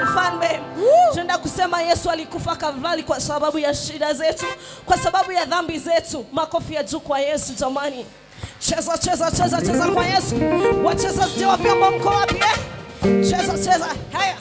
mfalme tunaenda kusema yesu alikufa kalvari kwa sababu ya shida zetu kwa sababu ya dhambi zetu makofi ya juu kwa yesu jamani cheza cheza cheza cheza kwa yesu wachezaji wa vyombo mko wapi eh? cheza cheza haya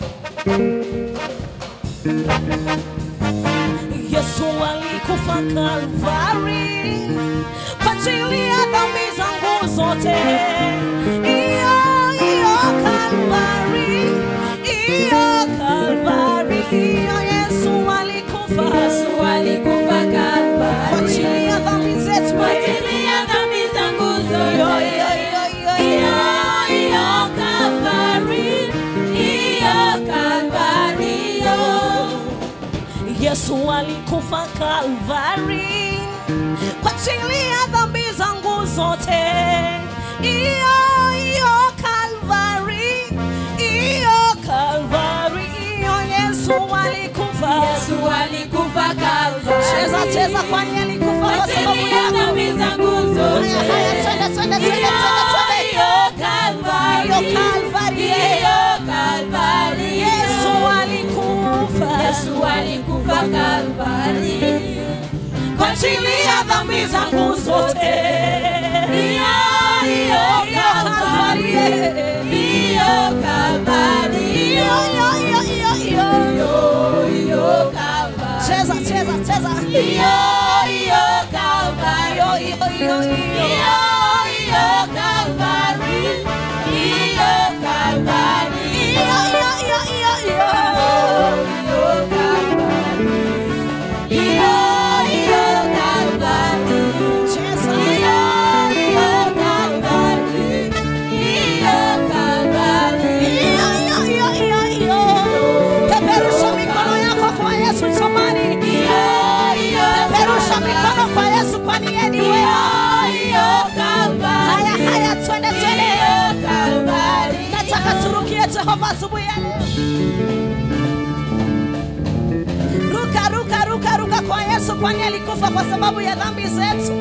yesu alikufa kalvari kwa ajili ya dhambi zangu zote iyo iyo kalvari iyo kalvari iyo yesu alikufa Yesu alikufa kwa Kalvari ajili ya dhambi zetu kwa ajili ya dhambi zangu iyo zote. iyo iyo iyo Iyo, iyo iyo Kalvari, iyo Kalvari, iyo. Yesu alikufa Kalvari kwa ajili ya dhambi zangu zote. Iyo iyo Kalvari, iyo Kalvari, iyo Yesu alikufa. Yesu alikufa Kalvari Cheza cheza, kwani alikufa kwa kwa sababu ajili ya yako. dhambi zangu zote. Haya haya, twende twende twende Iyo, twende twende. iyo Kalvari, Iyo Kalvari, iyo Kalvari, iyo. Yesu alikufa Yesu alikufa Kalvari kwa ajili ya dhambi zangu zote. Iyo, iyo Kalvari, iyo Kalvari, iyo, Iyo iyo iyo iyo iyo iyo, iyo Kalvari. cheza cheza cheza Iyo, iyo Kalvari, iyo iyo iyo iyo iyo, iyo Kalvari, iyo Kalvari, iyo, iyo iyo iyo iyo iyo Kalvari. Iyo, iyo Kalvari. cheza Iyo, iyo Kalvari. Iyo Kalvari. iyo iyo iyo iyo iyo peperusha mikono yako kwa Yesu jamani Iyo, iyo peperusha Kalvari. mikono kwa Yesu kwani yeye ni Iyo, wema iyo Kalvari. haya haya twende twende Iyo Kalvari. nataka turukie Jehova asubuhi ya leo ruka ruka ruka ruka kwa Yesu kwani alikufa kwa sababu ya dhambi zetu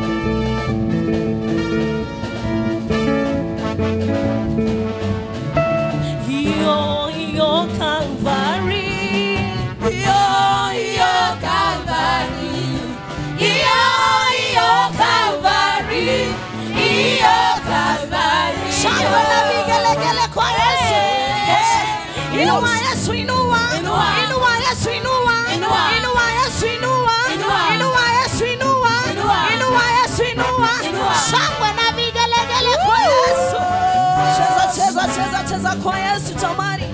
iyo iyo Kalvari Iyo, iyo Kalvari. Iyo, iyo Kalvari. Iyo Kalvari. shangwe na vigelegele kwa Yesu Eh. inua Yesu inua Inua. inua Yesu inua Inua. inua Yesu inua Inua. inua Yesu inua Inua. inua Yesu inua Inua. shangwe na vigelegele kwa Yesu cheza cheza cheza cheza kwa Yesu jamani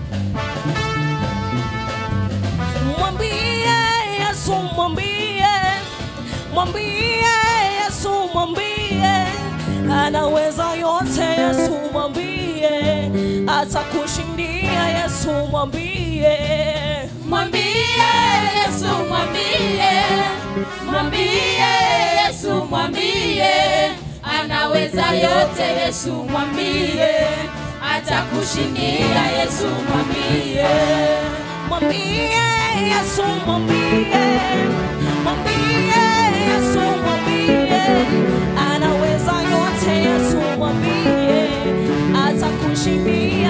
mwambie Yesu mwambie mwambie Yesu mwambie anaweza yote Yesu mwambie atakushindia Yesu mwambie Mwambie Yesu, mwambie, mwambie Yesu, mwambie, anaweza yote Yesu, mwambie, atakushindia Yesu, mwambie. mwambie Yesu mwambie mwambie Yesu mwambie anaweza yote Yesu mwambie atakushindia